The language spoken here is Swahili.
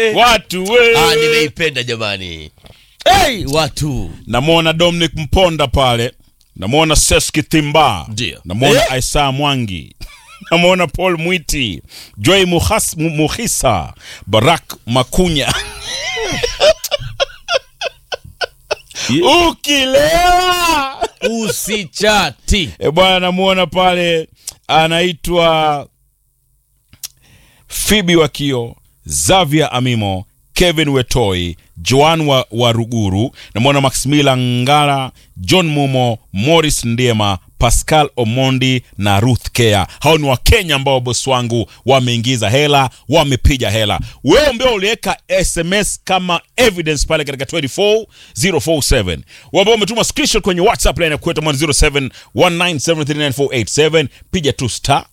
watu we. Ah, nimeipenda jamani. Hey, watu namwona dominic mponda pale namwona seski thimba Ndio. namwona Eh? isa mwangi namwona paul mwiti joy Muhas- Mu- muhisa barak makunya ukilewa usichati. e bwana namwona pale anaitwa fibi wakio zavia amimo kevin wetoi joan wa, wa ruguru namwona maximila ngara john mumo morris ndiema pascal omondi na ruth kea hao ni wakenya ambao bosi wangu wameingiza hela wamepiga hela wewe ambao uliweka sms kama evidence pale katika 24047 wewe ambao umetuma screenshot kwenye whatsapp line ya kwetu 0719739487 piga tu star